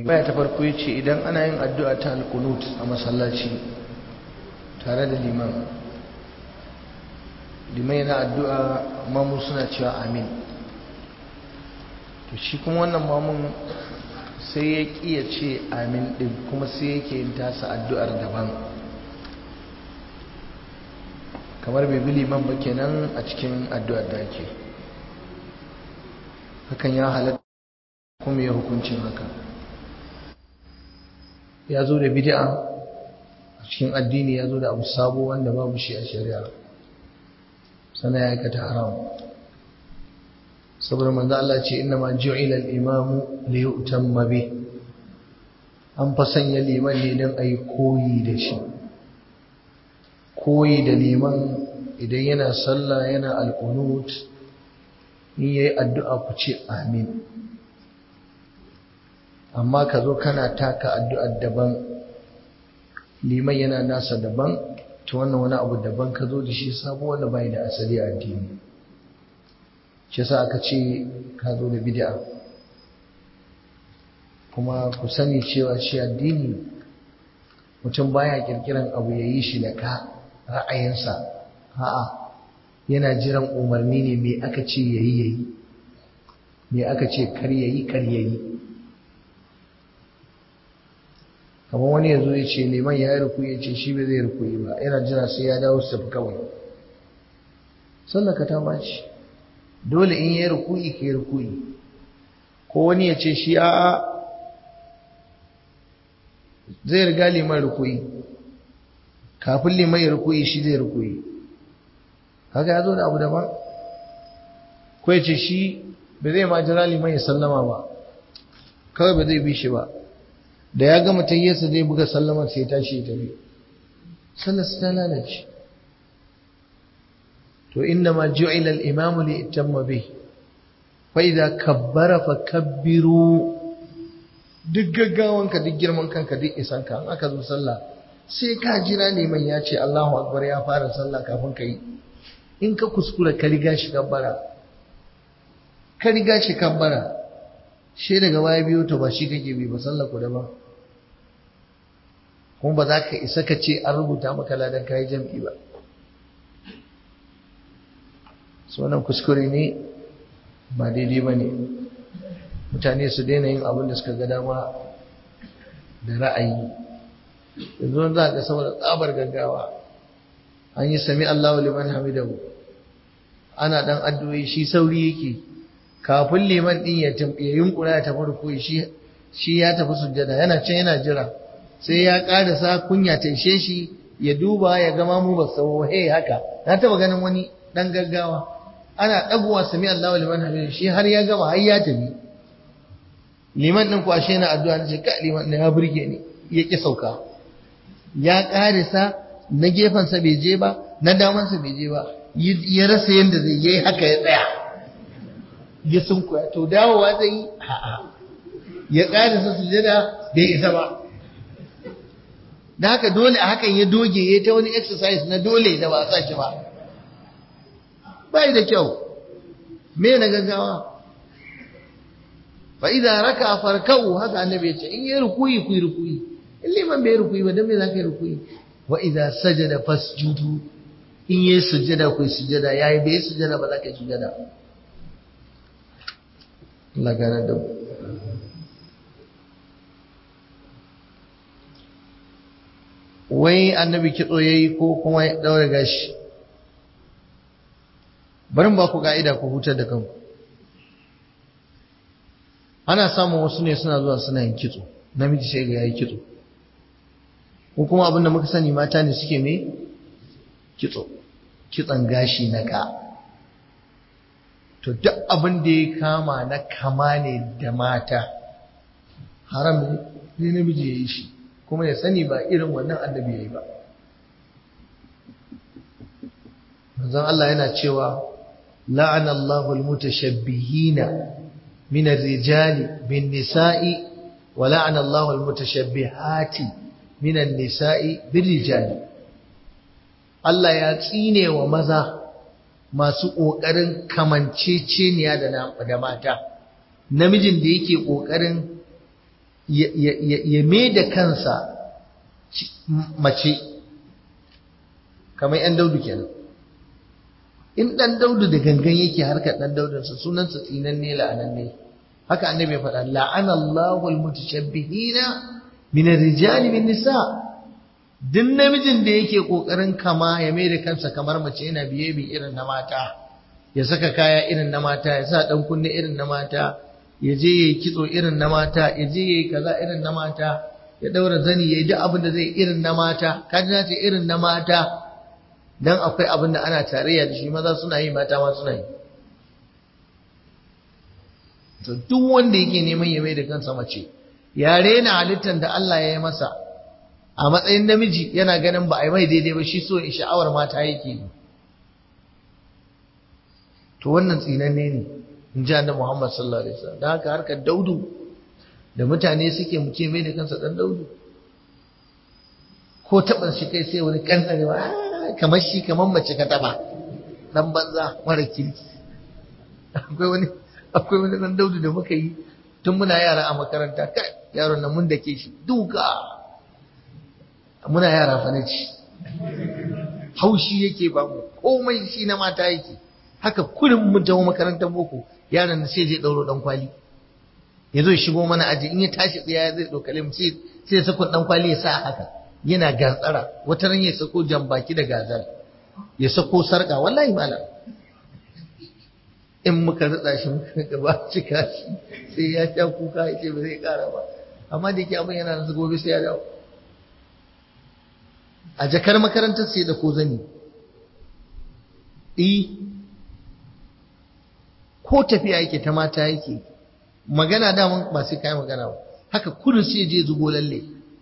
baya ta farko ya ce idan ana yin addu'a ta alkunut a masallaci tare da liman liman yana addu'a mamu suna cewa amin to shi kuma wannan mamun sai ya ƙiya ce amin ɗin kuma sai yake yin tasa addu'ar daban kamar bai bi liman ba kenan a cikin addu'ar da ake hakan ya halatta kuma ya hukuncin haka ya zo da bid'a a cikin addini ya zo da abu sabo wanda babu shi a shari'a sana ya aikata haram saboda manzo Allah ce inna ma ju'ila al-imamu li yu'tamma bi an fa sanya liman ne dan ayi koyi da shi koyi da liman idan yana sallah yana al-qunut in yayi addu'a ku ce amin amma ka zo kana taka addu'ar daban liman yana nasa daban ta wannan wani abu daban ka zo da shi sabo wanda bai da asali a addini shi sa aka ce ka zo da bid'a kuma ku sani cewa shi addini mutum baya kirkiran abu ya yi shi da ka ra'ayinsa a'a yana jiran umarni ne me aka ce yayi yayi me aka ce kar yayi kar yayi kamar wani ya zo ya ce liman ya yi rukuyi ya ce shi bai zai rukuyi ba yana jira sai ya dawo su tafi kawai sallaka ta baci dole in ya yi rukuyi ka yi rukuyi ko wani ya ce shi a'a zai riga liman rukuyi kafin liman ya rukuyi shi zai rukuyi haka ya zo da abu daban ko ya ce shi bai zai ma jira liman ya sallama ba kawai ba zai bi shi ba da ya gama tayyarsa zai buga sallamar sai tashi ta bi sallar ta lalace to inna ma ju'ila al-imamu li itamma bih fa idza kabbara fa kabbiru duk gaggawanka duk girman kanka duk isan ka an aka zo sallah sai ka jira neman ya ce Allahu akbar ya fara sallah kafin ka yi in ka kuskura ka riga shi kabbara ka riga shi kabbara shi daga baya biyo to ba shi kake bi ba sallah ku da ba kuma ba za ka isa ka ce an rubuta maka ladan kayi jam'i ba su wannan kuskure ne ba daidai ba ne mutane su daina yin abin da suka ga dama da ra'ayi yanzu za ka saboda tsabar gaggawa an yi sami Allahu liman hamidahu ana dan addu'o'i shi sauri yake kafin liman din ya yunkura ya tafi rukuyi shi shi ya tafi sujjada yana can yana jira sai ya karasa kunya ta ishe shi ya duba ya gama mu ba sau he haka na taba ganin wani dan gaggawa ana dagowa sami Allahu liman hamidu shi har ya gama har ya tafi liman din ku ashe na addu'a ne ka liman ne ya burge ni ya ki sauka ya karasa na gefansa bai je ba na damansa bai je ba ya rasa yanda zai yi haka ya tsaya ya sunkuya to dawowa zai yi a'a ya karasa sujada bai isa ba da haka dole a hakan ya doge ya ta wani exercise na dole da ba a sa shi ba bai da kyau me na gaggawa fa idza raka farkau haka annabi ya ce in yi rukuyi ku yi rukuyi in liman bai rukuyi ba dan me za ka yi rukuyi wa idza sajada fasjudu in yi sujada ku yi sujada yayi bai sujada ba za ka yi sujada Allah gane da mu wai annabi kitso yayi ko kuma ya daure gashi barin ba ku ka'ida ku hutar da kanku ana samun wasu ne suna zuwa suna yin kitso namiji sai ga yayi kitso ko kuma abin da muka sani mata ne suke me kitso kitson gashi na ka to duk abin da ya kama na kama ne da mata haram ne namiji ya yi shi kuma ya sani ba irin wannan annabi ya yi ba manzon Allah yana cewa la'ana Allahu al-mutashabbihina min ar-rijali bin nisa'i wa la'ana Allahu al-mutashabbihati min an-nisa'i bir rijali Allah ya tsine wa maza masu ƙoƙarin kamanceceniya da da mata namijin da yake ƙoƙarin ya mai da kansa mace kamar 'yan daudu kenan in ɗan daudu da gangan yake harkar ɗan daudunsa sunansa tsinan ne la'anan ne haka annabi ya faɗa la'ana Allahu al-mutashabbihina min ar-rijali min nisa duk namijin da yake kokarin kama ya mai da kansa kamar mace yana biye bi irin na mata ya saka kaya irin na mata ya sa dan kunne irin na mata ya je yayi kitso irin na mata ya je yayi kaza irin na mata ya daura zani yayi duk abin da zai irin na mata kaji na ce irin na mata dan akwai abin da ana tarayya da shi maza suna yi mata ma suna yi to duk wanda yake neman ya mai da kansa mace ya rena halittar da Allah ya yi masa a matsayin namiji yana ganin ba a yi mai daidai ba shi so sha'awar mata yake yi to wannan tsinanne ne in ji annabi Muhammad sallallahu alaihi wasallam dan haka harkar daudu da mutane suke muke mai da kansa dan daudu ko taɓa shi kai sai wani kankarewa kamar shi kamar mace ka taɓa dan banza mara kirki akwai wani akwai wani dan daudu da muka yi tun muna yara a makaranta kai yaron nan mun dake shi duka muna yara fa ci haushi yake ba mu komai shi na mata yake haka kurin mu tawo makarantar boko yaron nan sai je dauro dan kwali ya zo ya shigo mana aji in ya tashi tsaya zai dokale mu sai sai sako dan kwali ya sa haka yana gantsara wata ran ya sako jambaki da gazal ya sako sarka wallahi malam in muka ritsa shi muka gaba cika shi sai ya sha kuka ya ce ba zai kara ba amma da yake abin yana nan gobe sai ya dawo a jakar makarantar sai da ko zani eh ko tafiya yake ta mata yake magana daman ba sai kai magana ba haka kudu sai je zubo lalle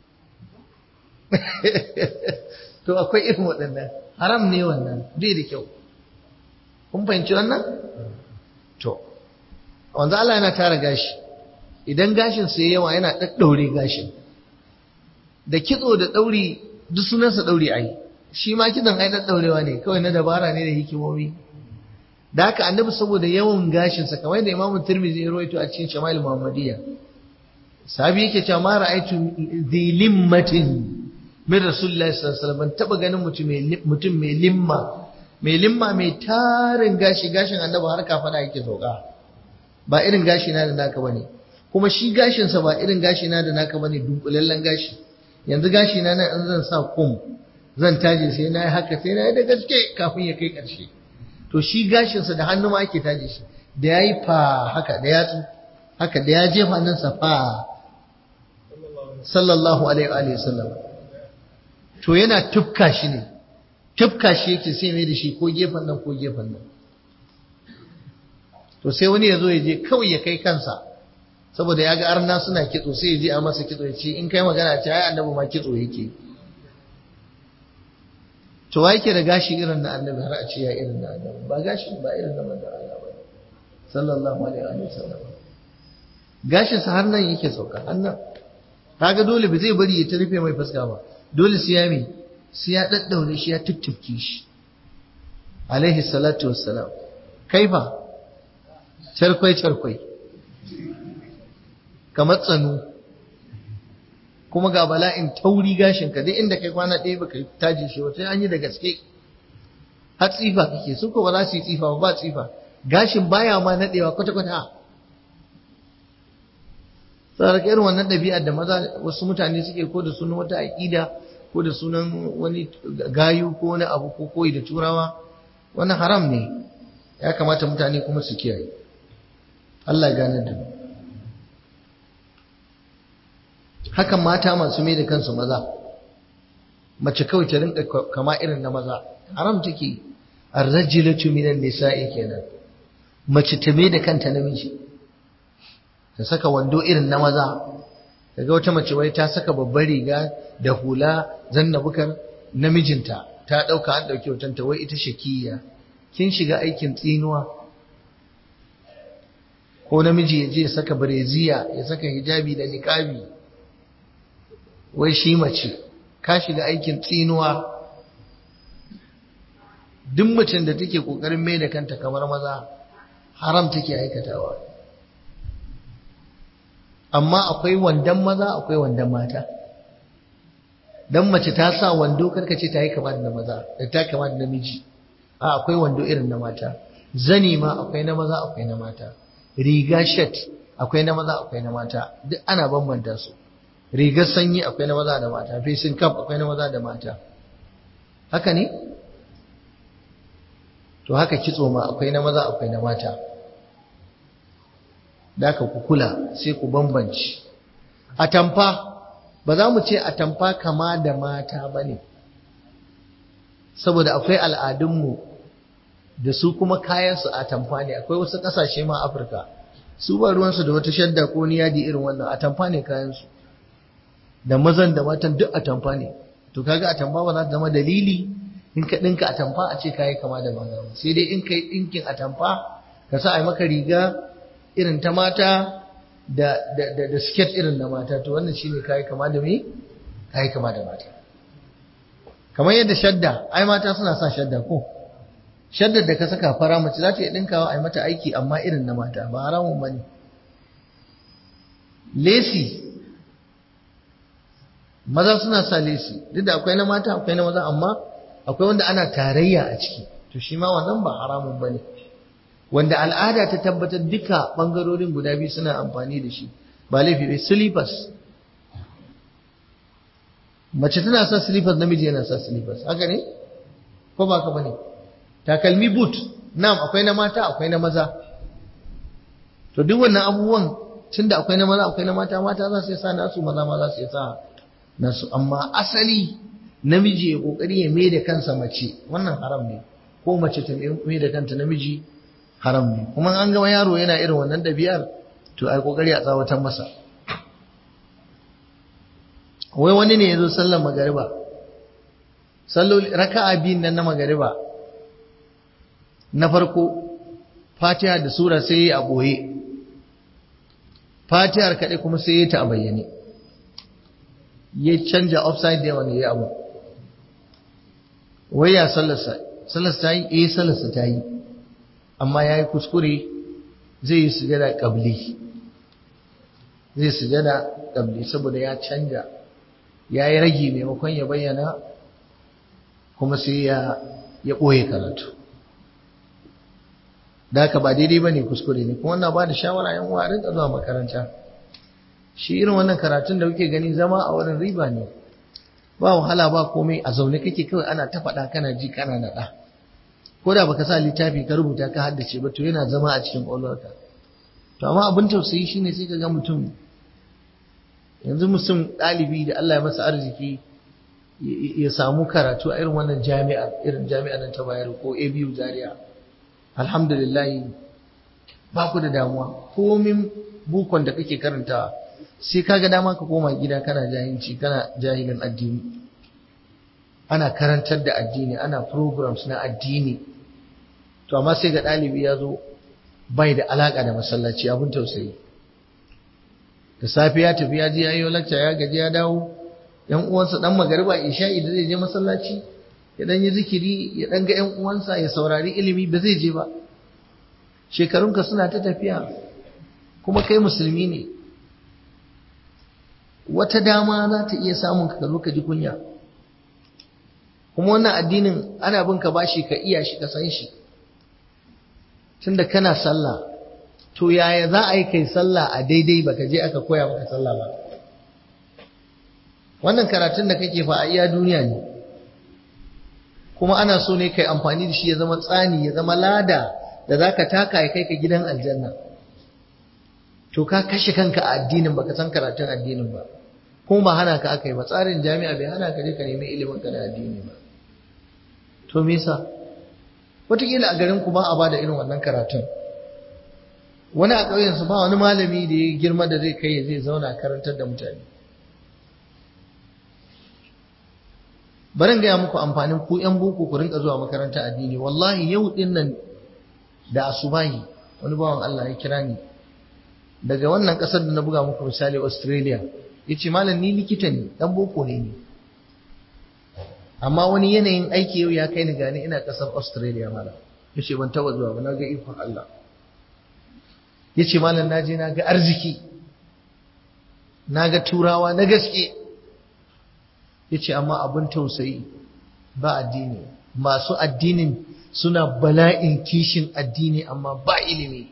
to akwai irin waɗannan haram ne wannan bai da kyau kun fahimci wannan to wanzu Allah yana tara gashi idan gashin sai yawa yana ɗaɗɗaure gashin da kitso da ɗauri duk sunansa ɗauri ai shi ma kitson ai ɗaɗɗaurewa ne kawai na dabara ne da hikimomi da haka annabi saboda yawan gashinsa kamar da imamu tirmidhi ya rawaito a cikin shama'il muhammadiyya sahabi yake cewa ma ra'aytu dhilimmatin min rasulillahi sallallahu alaihi wasallam ban taba ganin mutum mai mutum mai limma mai limma mai tarin gashi gashin annabi har kafada yake sauka ba irin gashi na da naka bane kuma shi gashin sa ba irin gashi na da naka bane dunkulallen gashi yanzu gashi na nan in zan sa kum zan taje sai na yi haka sai na yi da gaske kafin ya kai ƙarshe to shi gashinsa da hannu ma ake taje shi da ya yi fa haka da yatsu haka da ya jefa nan sa fa sallallahu alaihi wa sallam to yana tufka shi ne tufka shi yake sai mai da shi ko gefen nan ko gefen nan to sai wani ya zo ya je kawai ya kai kansa saboda ya ga arna suna kitso sai ya je a masa kitso ya ce in kai magana ce ai annabi ma kitso yake to wa yake da gashi irin na annabi har a ce ya irin na annabi ba gashi ba irin na manzon Allah ba sallallahu alaihi wa sallam gashin sa har nan yake sauka har nan kaga dole ba zai bari ya ta rufe mai fuska ba dole sai ya mi sai ya daddaure shi ya tuttufke shi alaihi salatu wassalam kaifa charkwai charkwai kamar tsanu kuma ga bala'in tauri gashin ka duk inda kai kwana ɗaya baka taje shi wata an yi da gaske har tsifa kake su ko ba za su yi tsifa ba ba tsifa gashin baya ma naɗewa kwata-kwata sarki irin wannan ɗabi'ar da maza wasu mutane suke ko da sunan wata aƙida ko da sunan wani gayu ko wani abu ko koyi da turawa wannan haram ne ya kamata mutane kuma su kiyaye Allah ya gane da mu hakan mata masu mai da kansu maza mace kawai ta rinka kama irin na maza haram take arrajilatu minan nisa'i kenan mace ta mai da kanta namiji ta saka wando irin na maza daga wata mace wai ta saka babbar riga da hula zanna bukar namijinta ta dauka an dauki hotonta wai ita shakiya kin shiga aikin tsinuwa ko namiji ya je ya saka bareziya ya saka hijabi da niqabi wai shi mace ka shiga aikin tsinuwa duk mutum da take kokarin mai da kanta kamar maza haram take aikatawa amma akwai wandan maza akwai wandan mata dan mace ta sa wando karka ce ta yi kama da maza da ta kama da namiji a akwai wando irin na mata zani ma akwai na maza akwai na mata riga shirt akwai na maza akwai na mata duk ana bambanta su rigar sanyi akwai na maza da mata facing cap akwai na maza da mata haka ne to haka kitso ma akwai na maza akwai na mata da ka ku kula sai ku bambanci atamfa ba za mu ce atamfa kama da mata ba ne saboda akwai al'adunmu da su kuma kayansu atamfa ne akwai wasu ƙasashe ma afirka su ba ruwansu da wata shadda ko ni yadi irin wannan atamfa ne kayansu da mazan da matan duk atamfa ne to kaga atamfa ba za ta zama dalili in ka ɗinka atamfa a ce kayi kama da maza sai dai in ka yi ɗinkin atamfa ka sa a maka riga irin ta mata da da da, da skirt irin na mata to wannan shine kai kama da me kai kama da mata kamar yadda shadda ai mata suna sa shadda ko shaddar da ka saka fara mace za ta iya dinkawa ai mata aiki amma irin na mata ba haramun bane lesi maza suna sa lesi duk da akwai na mata akwai na maza amma akwai wanda ana tarayya a ciki to shi ma wannan ba haramun bane wanda al'ada ta tabbatar duka bangarorin guda biyu suna amfani da shi ba laifi bai slippers mace tana sa slippers namiji yana sa slippers haka ne ko ba ka bane takalmi boot na'am akwai na mata akwai na maza to duk wannan abubuwan tunda akwai na maza akwai na mata mata za su sa nasu maza ma za su sa nasu amma asali namiji ya kokari ya mai da kansa mace wannan haram ne ko mace ta mai da kanta namiji haram ne kuma an ga yaro yana irin wannan ɗabi'ar to ai kokari a tsawatar masa wai wani ne ya zo sallar magariba salloli raka'a biyun nan na magariba na farko fatiha da sura sai ya a ɓoye fatihar kaɗai kuma sai ya ta a bayyane ya canja upside down ya abu wai ya sallarsa sallarsa ta yi eh sallarsa ta yi amma ya yi kuskure zai yi sujada ƙabli zai sujada ƙabli saboda ya canja ya yi ragi maimakon ya bayyana kuma sai ya ɓoye karatu da haka ba daidai ba ne kuskure ne kuma wannan ba da shawara yan uwa rinka zuwa makaranta shi irin wannan karatun da kuke gani zama a wurin riba ne ba wahala ba komai a zaune kake kawai ana ta faɗa kana ji kana naɗa ko da baka sa littafi ka rubuta ka haddace ba to yana zama a cikin ƙwaƙwalwarka to amma abin tausayi shine sai ka ga mutum yanzu mutum ɗalibi da Allah ya masa arziki ya samu karatu a irin wannan jami'a irin jami'ar nan ta bayar ko ABU Zaria alhamdulillah ba ku da damuwa komin bukon da kake karantawa sai kaga dama ka koma gida kana jahilci kana jahilin addini ana karantar da addini ana programs na addini to amma sai ga ɗalibi ya zo bai da alaƙa da masallaci abin tausayi da safe ya tafi ya je ya yi lacca ya gaji ya dawo yan uwansa dan magariba isha'i da zai je masallaci ya dan yi zikiri ya dan ga yan uwansa ya saurari ilimi ba zai je ba shekarunka suna ta tafiya kuma kai musulmi ne wata dama za ta iya samun ka zo ka ji kunya kuma wannan addinin ana bin ka bashi ka iya shi ka san shi tunda kana sallah to yaya za a yi kai sallah a daidai baka je aka koya maka sallah ba wannan karatun da kake fa a iya duniya ne kuma ana so ne kai amfani da shi ya zama tsani ya zama lada da zaka taka ya kai ka gidan aljanna to ka kashe kanka a addinin baka san karatun addinin ba kuma ba hana ka aka yi ba tsarin jami'a bai hana ka je ka nemi ilimin ka na addini ba to me yasa wataƙila a garin ku ba a bada irin wannan karatun wani a ƙauyensu ba wani malami da ya girma da zai kai zai zauna karantar da mutane barin gaya muku amfanin ku yan boko ku rinka zuwa makaranta addini wallahi yau din nan da asubahi wani bawan Allah ya kira ni daga wannan ƙasar da na buga muku misali Australia ya ce malam ni likita ne dan boko ne ni amma wani yanayin aiki yau ya kai ni gani ina ƙasar Australia malam ya ce ban taɓa zuwa ba na ga ikon Allah ya ce malam na je na ga arziki na ga turawa na gaske ya ce amma abin tausayi ba addini masu addinin suna bala'in kishin addini amma ba ilimi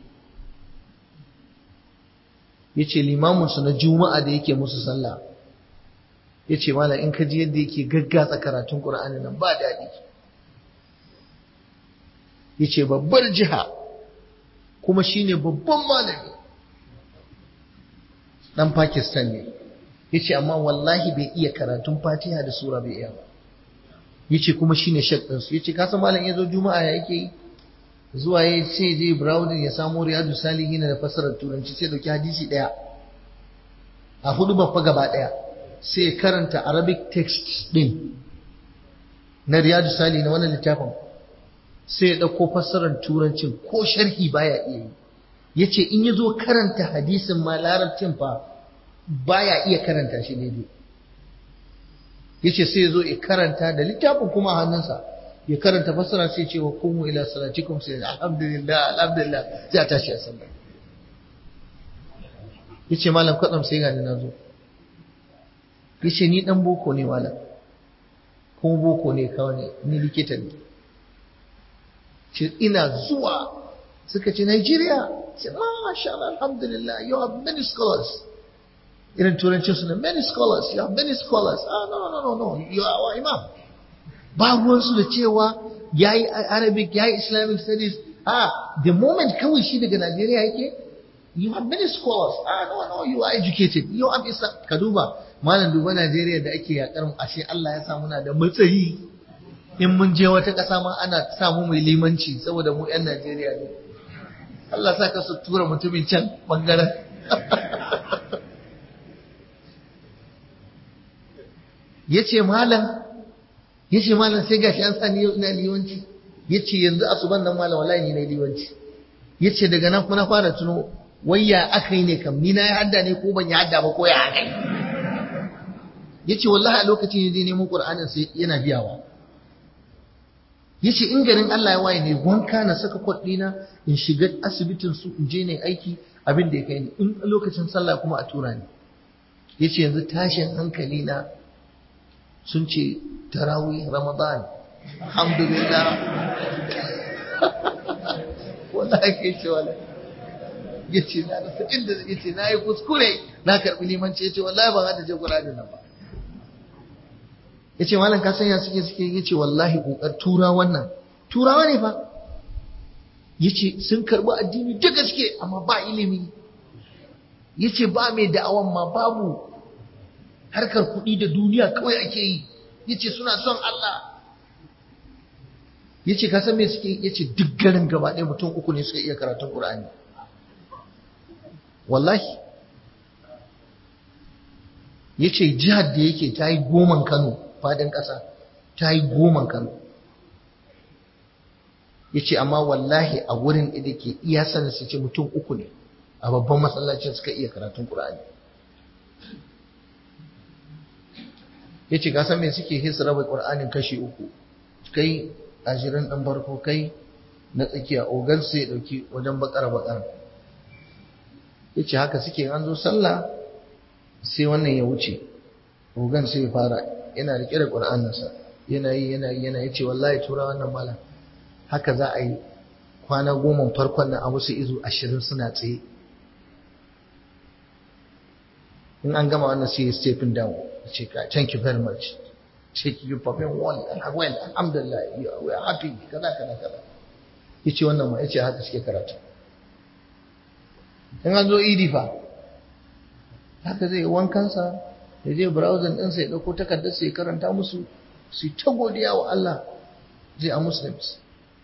ya ce limaminsu na juma'a da yake musu sallah ya ce mala in ka ji yadda yake gaggatsa karatun ƙura'ani nan ba daɗi ya ce babbar jiha kuma shine babban malami ɗan pakistan ne ya ce amma wallahi bai iya karatun fatiha da sura bai iya ba ya ce kuma shine shek ɗinsu ya ce kasa malam ya zo juma'a ya yake yi zuwa ya ce je browsing ya samu riyadu salihin da fassarar turanci sai dauki hadisi ɗaya a hudu babba gaba ɗaya sai karanta arabic text ɗin na riyadu salihin na wannan littafin sai ya ɗauko fassarar turancin ko sharhi baya iya yi ya ce in ya zo karanta hadisin ma larabcin fa baya iya karanta shi daidai ya ce sai ya zo ya karanta da littafin kuma a hannunsa ya karanta fassara sai ce wa kumu ila salatikum sai alhamdulillah alhamdulillah sai a tashi a sallah ya ce malam kwatsam sai gani na zo ya ce ni dan boko ne malam kuma boko ne kawai ni likita ne ce ina zuwa suka ce Nigeria ce masha Allah alhamdulillah you have many scholars irin turancin su ne many scholars you have many scholars ah no no no no you are our imam ba ruwansu da cewa ya yi arabic ya yi islamic studies ah the moment kawai shi daga Najeriya yake you have many scholars ah no no you are educated you have islam ka duba malam duba Najeriya da ake yakar ashe Allah ya sa muna da matsayi in mun je wata ƙasa ma ana samu mai limanci saboda mu 'yan Najeriya ne. Allah sa ka su tura mutumin can ɓangaren. ya ce malam, ya ce malam sai gashi an sani yau ina liwanci. Ya ce yanzu asuban nan malam wallahi ni na liwanci. Ya ce daga nan kuma na fara tuno wayya aka yi ne kam ni na yi hadda ne ko ban yi hadda ba ko ya haka ya ce wallahi a lokacin ya je neman ƙur'anin sai yana biyawa yace in garin Allah ya waye ne wanka na saka kwaɗina in shiga asibitin su in je ne aiki abin da ya kai ni in lokacin sallah kuma a tura ni yace yanzu tashin hankali na sun ce tarawih ramadan alhamdulillah wallahi kai ce wallahi yace na rasa inda yace na yi kuskure na karbi limanci yace wallahi ban hada je Qur'ani nan ba ya ce malam kasan ya suke suke ya ce wallahi ƙoƙar tura wannan turawa ne fa ya ce sun karɓi addini da gaske amma ba ilimi ya ce ba mai da'awan ma babu harkar kuɗi da duniya kawai ake yi ya ce suna son Allah ya ce kasan me suke ya ce duk garin gaba ɗaya mutum uku ne suka iya karatun ƙur'ani wallahi ya ce jihar da yake ta yi goman Kano fadin ƙasa ta yi goman Kano ya ce amma wallahi a wurin da ke iya sanin su ce mutum uku ne a babban masallacin suka iya karatun Qur'ani ya ce kasan me suke hisa raba Qur'anin kashi uku kai ashirin ɗan farko kai na tsakiya ogan su ya ɗauki wajen bakara bakara ya ce haka suke an zo sallah sai wannan ya wuce ogan sai ya fara yana rike da ƙur'aninsa yana yi yana yi yana yace wallahi tura wannan malam haka za a yi kwana goma farkon nan a musu izu ashirin suna tsaye in an gama wannan sai ya stepping down ce ka thank you very much take you perform well and well alhamdulillah we are happy kaza kaza kaza yace wannan ma yace haka suke karatu in an zo idi fa haka zai wankansa ya je browsing ɗinsa ya ɗauko takardarsa ya karanta musu su ta godiya wa Allah zai a muslims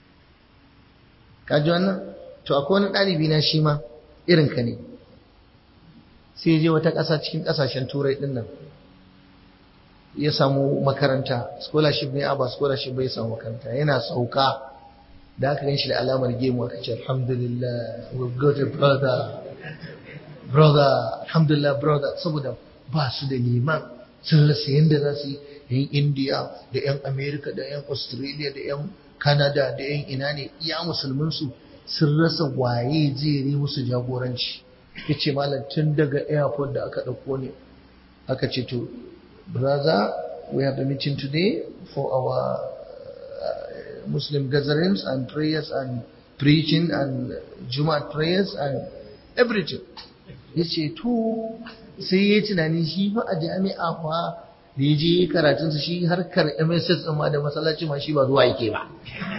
kaji wannan to akwai wani ɗalibi na shi ma irin ka ne sai je wata ƙasa cikin ƙasashen turai ɗin nan ya samu makaranta scholarship ne a ba scholarship bai samu makaranta yana sauka da aka gan shi da alamar gemu aka ce alhamdulillah we've got a brother brother alhamdulillah brother saboda ba su da liman sun rasa yadda za su yi yan india da yan america da yan australia da yan canada da yan ina ne iya musulminsu sun rasa waye zai yi musu jagoranci ya ce malam tun daga airport da aka ɗauko ne aka ce to brother we have a meeting today for our uh, Muslim gatherings and prayers and preaching and Jumat prayers and everything ya ce to sai ya tunanin shi fa a jami'a fa da ya je karatunsa shi harkar MSS ɗin ma da masallaci ma shi ba zuwa yake ba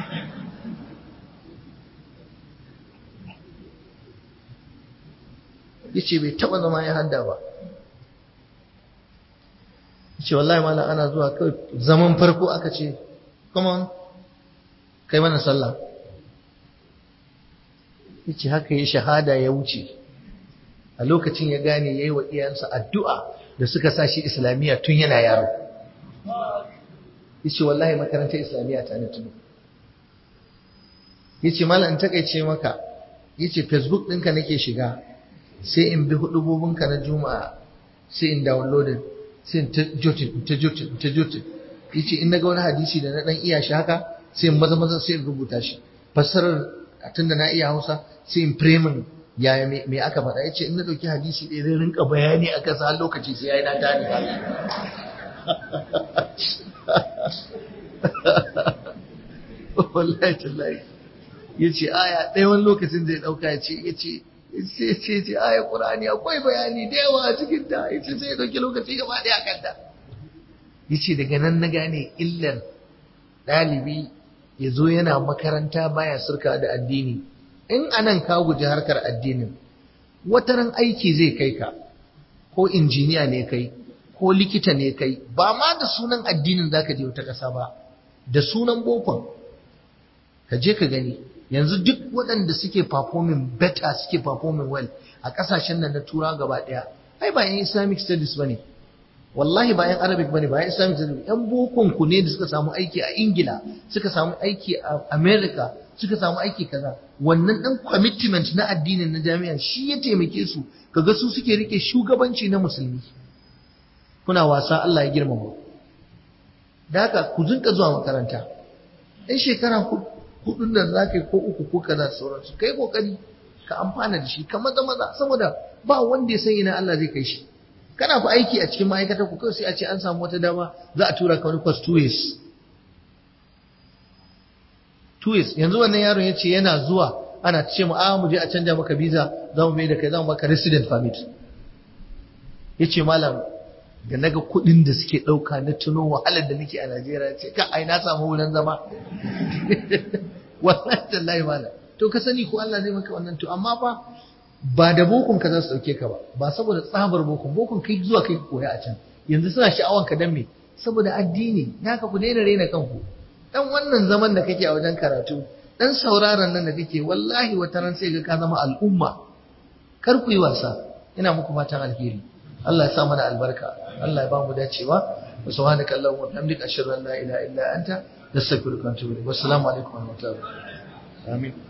ya ce bai taɓa zama ya hadda ba ya ce wallahi malam ana zuwa kawai zaman farko aka ce come on kai mana sallah ya ce haka ya shahada ya wuce a lokacin ya gane ya yi wa iyansa addu'a da suka sa shi islamiyya tun yana yaro ya ce wallahi makarantar islamiyya ta ne tuno ya ce malam in takaice maka ya ce facebook ɗinka nake shiga sai in bi hudubobinka na juma'a sai in downloadin sai in ta jotin ta jotin ta jotin ya ce in na ga wani hadisi da na ɗan iya shi haka sai in maza maza sai in rubuta shi fassarar tun da na iya hausa sai in premin yaya me aka faɗa ya ce in na ɗauki hadisi ɗaya zai rinka bayani a kasa har lokaci sai ya yi na tani ba wallahi tallahi ya ce aya ɗaya wani lokacin zai ɗauka ya ce ya ce ya ce ce aya ƙur'ani akwai bayani da yawa a cikin ta ya ce sai ya ɗauki lokaci gaba ɗaya a kanta ya ce daga nan na gane illar ɗalibi ya zo yana makaranta baya surka da addini in anan ka guji harkar addinin wataran aiki zai kai ka ko injiniya ne kai ko likita ne kai ba ma da sunan addinin zaka je wata ƙasa ba da sunan bokon ka je ka gani yanzu duk waɗanda suke performing better suke performing well a ƙasashen nan na tura gaba ɗaya ai ba yan islamic studies bane wallahi ba yan arabic bane ba yan islamic studies yan bokon ku ne da suka samu aiki a ingila suka samu aiki a america suka samu aiki kaza wannan dan commitment na addinin na jami'a shi ya taimake su kaga su suke rike shugabanci na musulmi kuna wasa Allah ya girmama da haka ku zinka zuwa makaranta in shekara hudun da za ka yi ko uku ko kaza da sauransu kai kokari ka amfana da shi ka maza maza saboda ba wanda ya san ina Allah zai kai shi kana fa aiki a cikin ma'aikatar ku kawai sai a ce an samu wata dama za a tura ka wani course two years two years yanzu wannan yaron ya ce yana zuwa ana ce mu a mu je a canja maka visa za mu mai da kai za mu baka resident permit ya ce malam da naga kuɗin da suke ɗauka na tuno wahalar da nake a Najeriya ce ka ai na samu wurin zama wallahi tallahi malam to ka sani ko Allah zai maka wannan to amma fa ba da bokon ka za su dauke ka ba ba saboda tsabar bokon bokon kai zuwa kai koya a can yanzu suna sha'awan ka dan me saboda addini naka ku daina rena kanku dan wannan zaman da kake a wajen karatu dan sauraron nan da kake wallahi wata ran sai ga ka zama al'umma kar ku yi wasa ina muku fatan alheri Allah ya sa mana albarka Allah ya ba mu dacewa wa subhanaka allahumma wa bihamdika ashhadu an la ilaha illa anta nastaghfiruka wa atubu ilaik wassalamu alaikum wa rahmatullahi amin